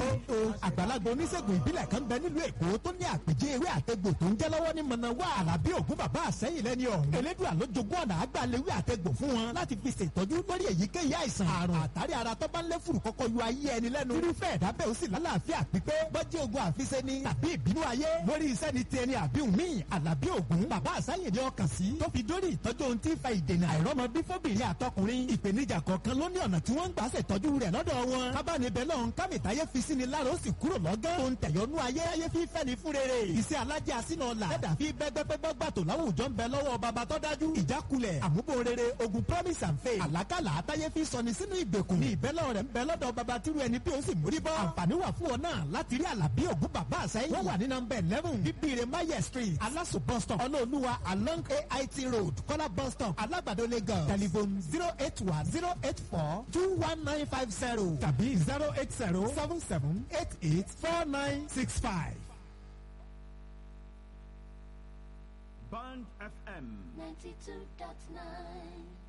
o àgbàlagbà oníṣègùn ìbílẹ̀ kan bẹ nílùú èkó tó ní àpèjẹ ewé àtẹgbò tó ń jẹ́ lọ́wọ́ ní mọ̀nàwá àlàbí ògún bàbá àsẹ́yìn lẹ́ni ọ̀hún. elédùn àlójogún ọ̀nà àgbàlewé àtẹgbò fún wọn láti fi ṣètọ́jú lórí èyíkéyìí àìsàn àrùn àtàrí ara tó bá ń lé fùrù kọ́kọ́ yọ ayé ẹni lẹ́nu. irúfẹ́ ẹ̀dá bẹ́ẹ̀ ó sì lálàáfíà pípé bọ́jí ogun àfiṣe ni tàbí ìbínú ayé lórí iṣẹ́ ni ti ẹni àbí òmíì àlàbí ògún bàbá àsẹ́yìn ni ọkàn sí tó fi dórí ìtọ́jú ohun tí ń fa ìdènà àìrọ́mọ bí fóbìnrin àtọkùnrin ìpèníjà kọ̀ọ̀kan ló ní ọ̀nà tí wọ́n ń gbà ṣètọ́jú rẹ̀ lọ́dọ̀ wọn. kábàánibẹ̀ lọ́hún kámìtáyé fi sí ni lára ó sì kúrò lọ́gán. tó ń tẹ̀yọ́nú ayé ayé fi fẹ́ ni fún rere. iṣẹ́ alájẹ́ àsínà ọ̀la. ẹ̀dà fi bẹ́gbẹ́gbẹ́gbẹ́ gbàtò láwùjọ ń bẹ lọ́wọ́ baba tó dájú. ìjákulẹ̀ àmúbò rere ogun promise and faith. àlákàlà àtayé fi sọni sínú ìgbèkùn. ní ìbẹ́lẹ̀ rẹ̀ ń bẹ lọ́dọ̀ baba tíru ẹni bí ó sì mórí bọ́. àǹfààní wà fún ọ náà láti rí àlàbí ògún bàbá àsẹ́yìn. wọ́n wà ní nọmba eleven bíbíire maye street alaso bus stop ọlọ́ọ̀lùwà along ait road kọ́lá bus stop alágbàdo lagos telephone zero eight one zero eight four two one nine five zero tàbí zero eight zero seven seven eight eight four nine six five. Band FM. 92.9